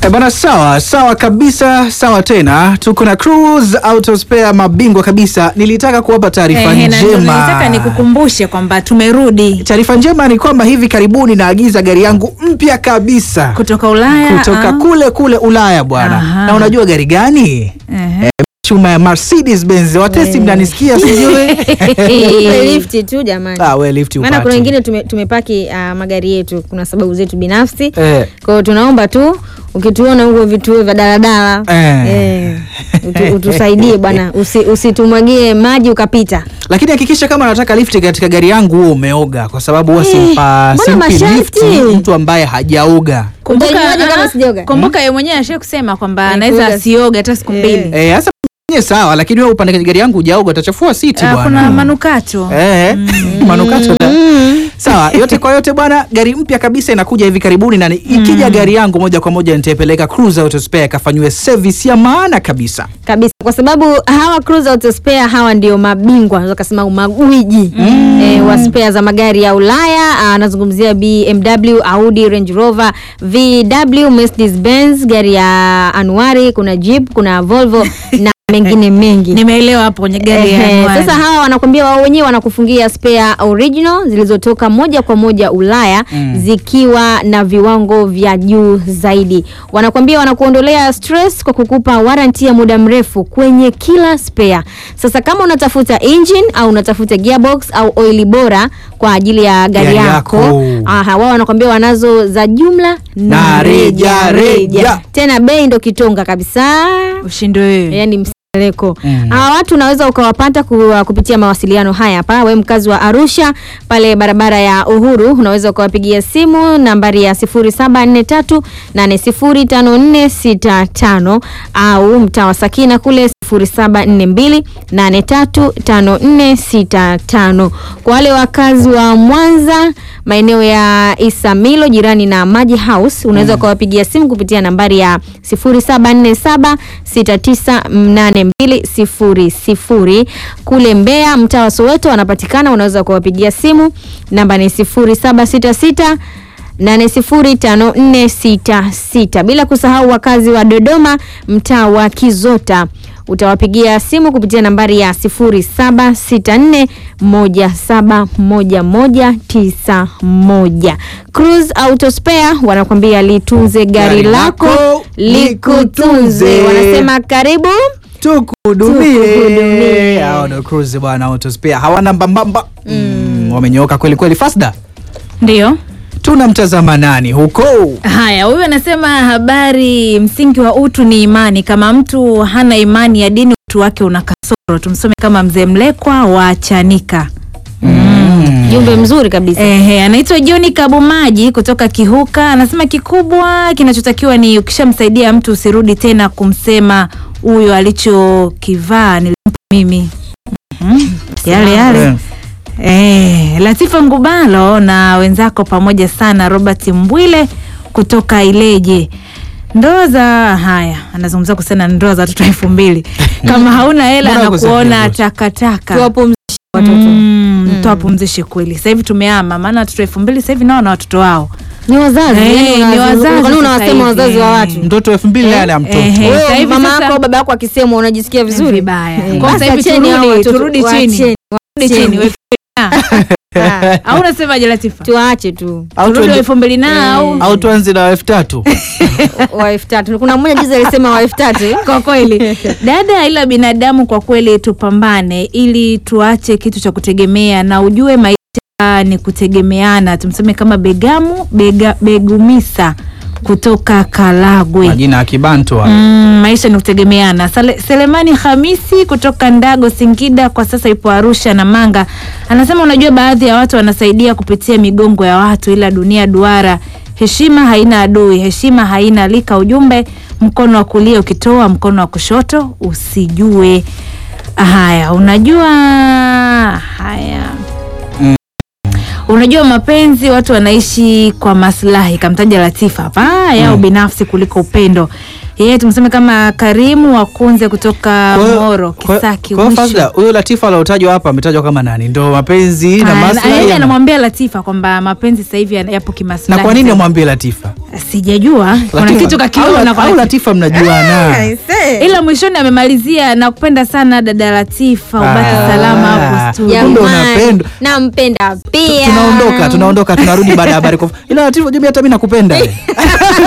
Eh, bana sawa sawa kabisa, sawa tena. Tuko na Cruise Auto Spare, mabingwa kabisa. Nilitaka kuwapa taarifa Ehe, na ndio nilitaka njema. nikukumbushe kwamba tumerudi Taarifa njema ni kwamba hivi karibuni naagiza gari yangu mpya kabisa kutoka Ulaya kutoka ah. kule kule Ulaya bwana. Aha. Na unajua gari gani? Ehe. Eh, chuma ya Mercedes Benz. Watesi, mnanisikia sijui? Tupe lifti tu jamani. Ah, we lift Maana kuna upate. wengine tume, tumepaki uh, magari yetu, kuna sababu zetu binafsi Eh. kwa hiyo tunaomba tu ukituona huko vituo vya daladala Eh. eh, utu, utusaidie bwana, usi, usitumwagie maji ukapita. Lakini hakikisha kama nataka lifti katika gari yangu huo umeoga, kwa sababu huwa Eh, simpa mbona simpi masharti? lifti mtu ambaye hajaoga. Utajuaje kama ah, sijaoga? kumbuka yeye mwenyewe ashie kusema kwamba Eh, anaweza kuoga. asioge hata siku Eh. mbili Eh, sasa mwenyewe sawa, lakini wewe upande kwenye gari yangu hujaoga utachafua siti Ah, bwana. kuna manukato Eh, manukato da. Sawa, yote kwa yote bwana, gari mpya kabisa inakuja hivi karibuni na ni- ikija gari yangu moja kwa moja nitaipeleka Cruise Auto Spare ikafanywe service ya maana kabisa. kabisa kwa sababu hawa Cruise Auto Spare hawa ndio mabingwa naweza kusema magwiji eh, wa spare za magari ya Ulaya. Ah, Anazungumzia BMW, Audi, Range Rover, VW, Mercedes Benz, gari ya Anuari, kuna Jeep, kuna Volvo na mengine mengi. nimeelewa hapo kwenye gari ya Ehe, Anwar. sasa hawa wanakwambia wao wenyewe wanakufungia spare original zilizotoka moja kwa moja Ulaya zikiwa na viwango vya juu zaidi. Wanakwambia wanakuondolea stress kwa kukupa warranty ya muda mrefu kwenye kila spare. Sasa kama unatafuta engine au unatafuta gearbox au oili bora kwa ajili ya gari Gari yako, yako. aha, wao wanakwambia wanazo za jumla Na na reja, reja. Tena bei ndo kitonga kabisa ushinde wewe yani mseleko Mm. hawa watu unaweza ukawapata ku, kupitia mawasiliano haya hapa we mkazi wa arusha pale barabara ya uhuru unaweza ukawapigia simu nambari ya 0743805465 au mtaa wa sakina kule 0742835465 kwa wale wakazi wa mwanza maeneo ya isamilo jirani na maji house unaweza ukawapigia simu kupitia nambari ya 0747698200 kule mbeya mtaa wa soweto wanapatikana unaweza ukawapigia simu namba ni 0766 805466 bila kusahau wakazi wa dodoma mtaa wa kizota utawapigia simu kupitia nambari ya 0764171191 Cruise Auto Spare wanakwambia litunze gari, Gari lako lako, likutunze likutunze. wanasema karibu Tukuhudumie. Tukuhudumie. Hao ndio Cruise bwana Auto Spare. Hawana mbambamba. Mm, wamenyooka kweli kweli Fasda. ndio Tunamtazama nani huko? haya huyu anasema habari msingi wa utu ni imani kama mtu hana imani ya dini utu wake una kasoro tumsome kama mzee mlekwa wa chanika jumbe mzuri kabisa Ehe, anaitwa John Kabumaji kutoka Kihuka. Anasema kikubwa kinachotakiwa ni ukishamsaidia mtu usirudi tena kumsema huyo alichokivaa nilimpa mimi. Mhm, Yale yale. Eh. Eh, Latifa Ngubalo na wenzako pamoja sana Robert Mbwile kutoka Ileje. Ndoa za haya, anazungumzia kuhusiana na ndoa za watoto elfu mbili. Kama hauna hela Mbona na uko safi kuona Rose? takataka. tuwapumzishe watoto Mm, tuwapumzishe kweli. Sasa hivi tumeama, maana watoto elfu mbili sasa hivi nao na watoto wao. ni wazazi Eh, yani ni unawazi- wazazi kwani sasa unawasema hivi. wazazi wa watu Mtoto elfu mbili naye ana mtoto. Ehe. Wewe Sasa hivi mama sasa- yako au baba yako akisema unajisikia vizuri Vibaya. Eh, Kwa sasa hivi basi acheni hao turudi- watoto- turudi chini. waacheni, Turudi waacheni. chini, wewe Ah, au unasemaje Latifa? tuache tu Au Turudi tuende- elfu mbili na au au tuanze na elfu tatu wa elfu tatu kuna mmoja juzi alisema wa elfu tatu kwa kweli dada, ila binadamu kwa kweli tupambane, ili tuache kitu cha kutegemea na ujue maisha ni kutegemeana. Tumseme kama Begamu Bega, Begumisa kutoka Karagwe. majina ya Kibantu haya. Mm, maisha ni kutegemeana. Sale, Selemani Hamisi kutoka Ndago Singida, kwa sasa ipo Arusha na Manga, anasema unajua, baadhi ya watu wanasaidia kupitia migongo ya watu, ila dunia duara. Heshima haina adui, heshima haina lika. Ujumbe, mkono wa kulia ukitoa, mkono wa kushoto usijue. Haya, unajua haya Unajua mapenzi watu wanaishi kwa maslahi, kamtaja Latifa hapa yao binafsi kuliko upendo. yeye tumseme kama Karimu Wakunze kutoka Kwa hiyo- Moro kwa- Kisaki kwa hiyo mwisho. Fazla, huyo Latifa aliotajwa hapa ametajwa kama nani? Ndo mapenzi na Ah, na- maslahi. yeye ya- anamwambia Latifa kwamba mapenzi sasa hivi yana- yapo Na kimaslahi. kwa nini zaidi. amwambie Latifa? Sijajua kuna Latifa- kitu au- kakiona kwa au Latifa. Latifa mnajuana? ila mwishoni amemalizia nakupenda sana dada Latifa, ubaki Ah. salama hapo studio. Kumbe Jamani, unapendwa. nampenda Tu- pia. Tunaondoka, tunaondoka, tunarudi baada ya habari. kwa- Ila Latifa, unajua mimi hata mimi nakupenda.